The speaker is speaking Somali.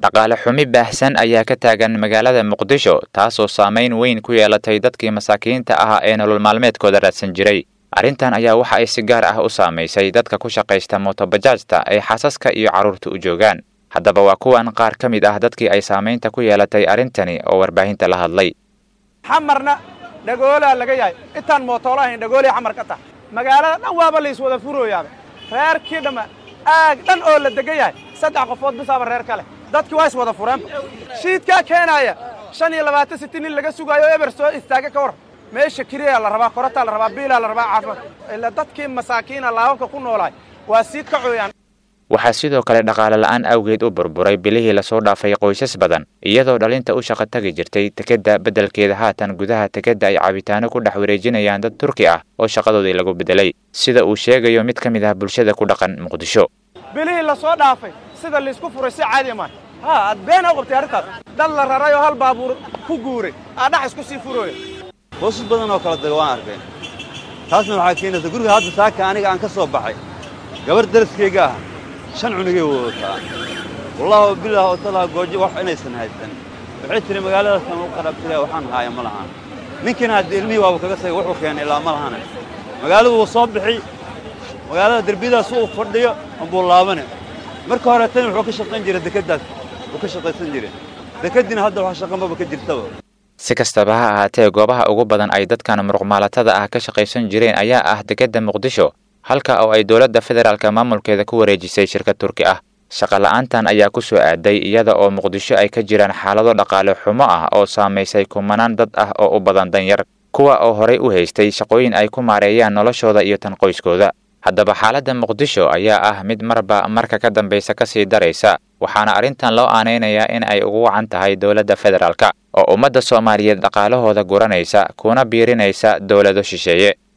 dhaqaale xumi baahsan ayaa ka taagan magaalada muqdisho taasoo saamayn weyn ku yeelatay dadkii masaakiinta ahaa ee nolol maalmeedkooda raadsan jiray arrintan ayaa waxa ay si gaar ah u saamaysay dadka ku shaqaysta mootobajaajta ay xasaska iyo carruurta u joogaan haddaba waa kuwan qaar ka mid ah dadkii ay saamaynta ku yeelatay arrintani oo warbaahinta la hadlay xamarna dhagoolaa laga yahay intaan mootoolo ahayn dhagoolay xamar ka tahay magaalada dhan waaba la iswada furooyaaba reerkii dhamma aag dhan oo la degan yahay saddex qofood bisaaba reer ka leh dadkii waa iswada fureenba shiidkaa keenaaya shan iyo labaatan sitin in laga sugaayo eber soo istaaga ka war meesha kiriyaa la rabaa korataa la rabaa biilaa la rabaa caafimaad ila dadkii masaakiina laababka ku noolaay waa sii kacooyaan waxaa sidoo kale dhaqaale la'aan awgeed u burburay bilihii lasoo dhaafay qoysas badan iyadoo dhalinta u shaqo tagi jirtay tekedda beddelkeeda haatan gudaha tekedda ay cabitaano ku dhex wareejinayaan dad turki ah oo shaqadoodii lagu beddelay sida uu sheegayo mid ka mid ah bulshada ku dhaqan muqdisho bilihii lasoo dhaafay sida laysku furay si caadi maa ha aad been u qabtay arrintaas dad la raray oo hal baabuur ku guuray aa dhax isku sii furooya qoysas badan oo kala daga waan arkay taasna waxaa keenaysa guriga hadda saaka aniga aan ka soo baxay gabar daraskayga ah shan cunugay wadataa wallahi bilah otalaa goojo wax inaysan haysan waxay tiri magaaladaasaan u qarabtira waxaan haaya ma lahaan ninkiina hadda ilmihii waaba kaga sagay wuxuu keenay ilaa ma lahane magaaladu wuu soo bixi magaalada derbiyadaas uu fadhiyo ambuu laabane marka hore tan wuxuu ka shaqayn jiray dekeddaas wuu ka shaqaysan jiray dekeddiina hadda wax shaqanbaba ka jirtaba si kastaba ha ahaatee goobaha ugu badan ay dadkan muruqmaalatada ah ka shaqaysan jireen ayaa ah dekedda muqdisho halka oo ay dowladda federaalka maamulkeeda ku wareejisay shirkad turki ah shaqola'aantan ayaa ku soo aaday iyada oo muqdisho ay ka jiraan xaalado dhaqaale xumo ah oo saamaysay kumanaan dad ah oo u badan danyar kuwa oo horay u haystay shaqooyin ay ku maareeyaan noloshooda iyo tan qoyskooda haddaba xaaladda muqdisho ayaa ah mid marba marka ka dambaysa ka sii daraysa waxaana arrintan loo aanaynayaa in ay ugu wacan tahay dowladda federaalka oo ummadda soomaaliyeed dhaqaalahooda guranaysa kuna biirinaysa dowlado shisheeye